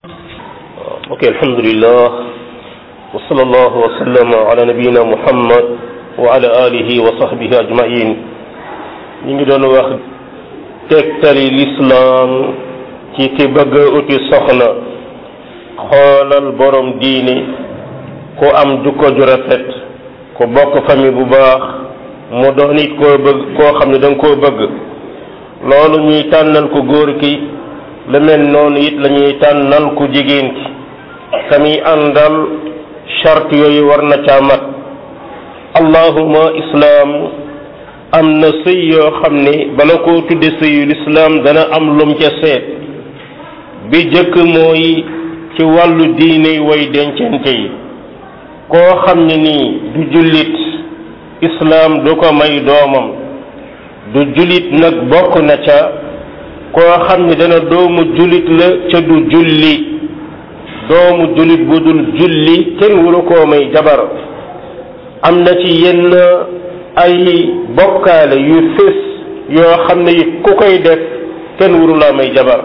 ok alhamdulillah wa sallallahu wa sallama ala nabiyina muhammad wa ala alihi wa sahbihi ajmain ñu ngi doon wax tegtali lislaam ci ki bëgg a uti soxna xoolal borom diini ku am jukko ju rafet ku bokk famille bu baax mu doon it koo bëgg koo xam ne da nga koo bëgg loolu ñuy tànnal ko góor ki lu mel noonu it la ñuy tànnal ku jigéen ki kami àndal charte yooyu war na caa mat allahuma islaam am na sëy yoo xam ne bala koo tudde sëyu lislaam dana am lum ca seet bi jëkk mooy ci wàllu diine way dencante yi koo xam ne nii du jullit islaam du ko may doomam du jullit nag bokk na ca koo xam ne dana doomu jullit la ca du julli doomu jullit bu dul julli kenn waru koo may jabar am na ci yenn ay bokkaale yu fés yoo xam ne it ku koy def kenn waru laa may jabar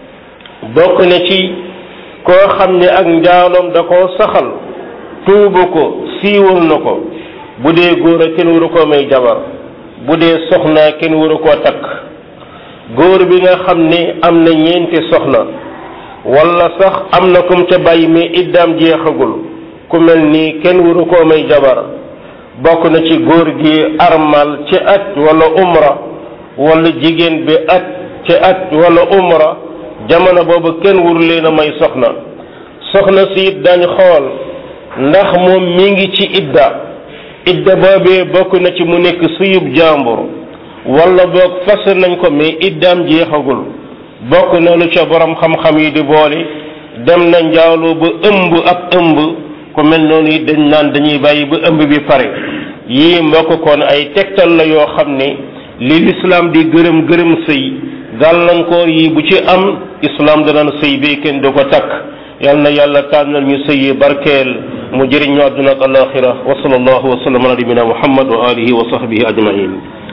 bokk na ci koo xam ne ak njaaloom da koo saxal tuubu ko siiwal na ko bu dee góor a kenn waru koo may jabar bu dee soxna kenn waru koo takk góor bi nga xam ne am na ñeenti soxna wala sax am na kum ca bàyyi mais iddaam jeexagul ku mel nii kenn waru koo may jabar bokk na ci góor gi armal ci at wala umra wala jigéen bi at ci at wala umra jamono boobu kenn waru leen a may soxna soxna si it dañ xool ndax moom mi ngi ci idda idda boobee bokk na ci mu nekk suyub jàmbur wala boog fas nañ ko mais iddaam jeexagul bokk na lu ca borom xam-xam yi di boole dem na njaaloo ba ëmb ab ëmb ku mel noonu it dañ naan dañuy bàyyi ba ëmb bi pare yii mbokk kon ay tegtal la yoo xam ne li lislaam di gërëm gërëm sëy gàllankoor yi bu ci am islaam danaan sëy bi kenn du ko takk yal na yàlla tànnal ñu sëyi barkeel mu jëriñ ñu àdduna ak alaxira wa sallallahu wa sallam ala nabina muhammad wa alihi wa sahbihi ajmain